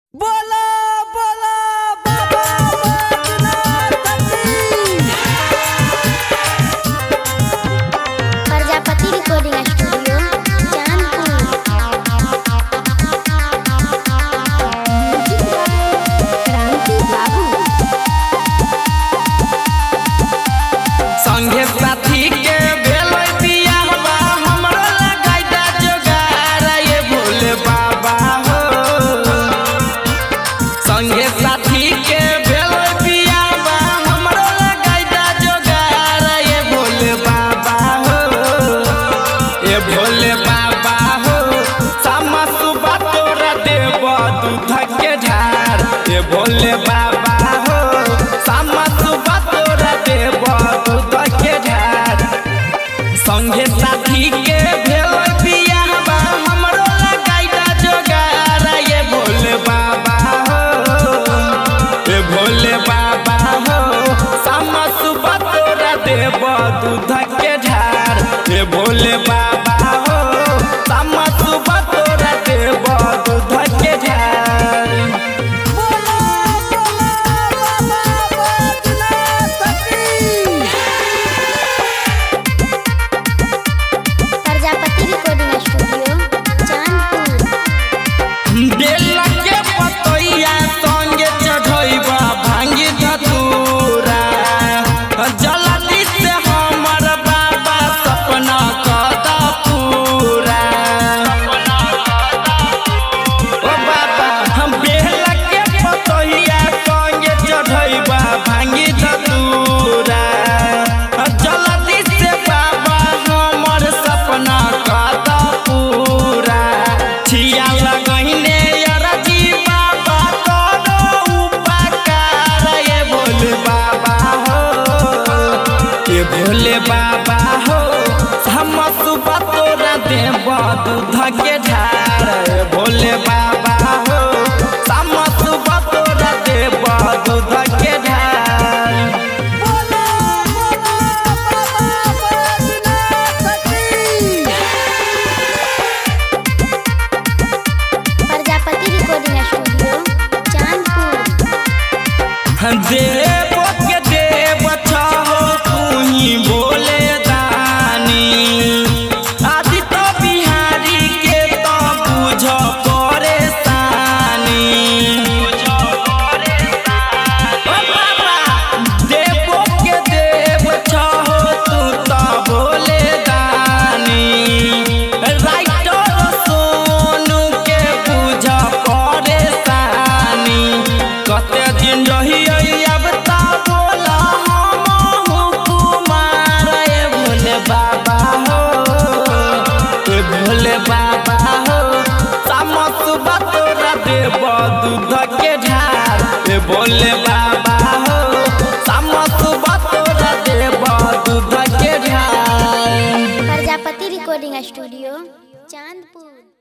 बोला बोला बाबा बैद्यनाथ की प्रजापति रिकॉर्डिंग स्टूडियो चांदपुर क्रांति बाबू संगे साथी के भेलै बियाहवा हमरो लगाई दा जोगार ये भोले बाबा हो संगे साथी के भेलै बियाहवा हमरो लगाई दा जोगार ये भोले बाबा हो ये भोले बाबा हो सामा सुबह तोरा देव दूध के ढार ये भोले बाबा हो सामा सुबह तोरा देव दूध के ढार संगे साथी के भेल बियाहवा हमरो लगाई दा जोगार ये भोले बाबा हो ये भोले बाबा हो सामा सुबह तोरा देव दूध के ढार ये भोले बाबा हो सामा सुबह तोरा देव दूध के ढार बोला बोला बाबा बैद्यनाथ की प्रजापति रिकॉर्डिंग स्टूडियो चांदपुर बेला के पतैया संगे चढ़ैबा भांगी धतूरा जल्दी से हमर बाबा सपना कद पूरा ओ बाबा हम बेला के पतैया संगे चढ़ैबा भांगी धतूरा जल्दी से बाबा हमर सपना कद पूरा छिया लगैने अरजी बाबा करो उपकार ये भोले बाबा हो ये भोले बाबा हो हम सुबह तोरा देव दूध के ढार ये भोले बाबा हो हम सुबह तोरा देव दूध के ढार बोला बोला बाबा बैद्यनाथ की प्रजापति रिकॉर्डिंग स्टूडियो चांदपुर देव के देव छहो तू ही बोले दानी आदि तो बिहारी के तो बुझ परेशानी ओ बाबा देव के देव छहो तू तो बोले दानी राइटर सोनू के बुझ परेशानी कते दिन रही अब ता बोला हम कुमार ए भोले बाबा हो ए भोले बाबा हो सामस तोरा देव दूध के ढार ए भोले बाबा हो सामस तोरा देव दूध के ढार प्रजापति रिकॉर्डिंग स्टूडियो चांदपुर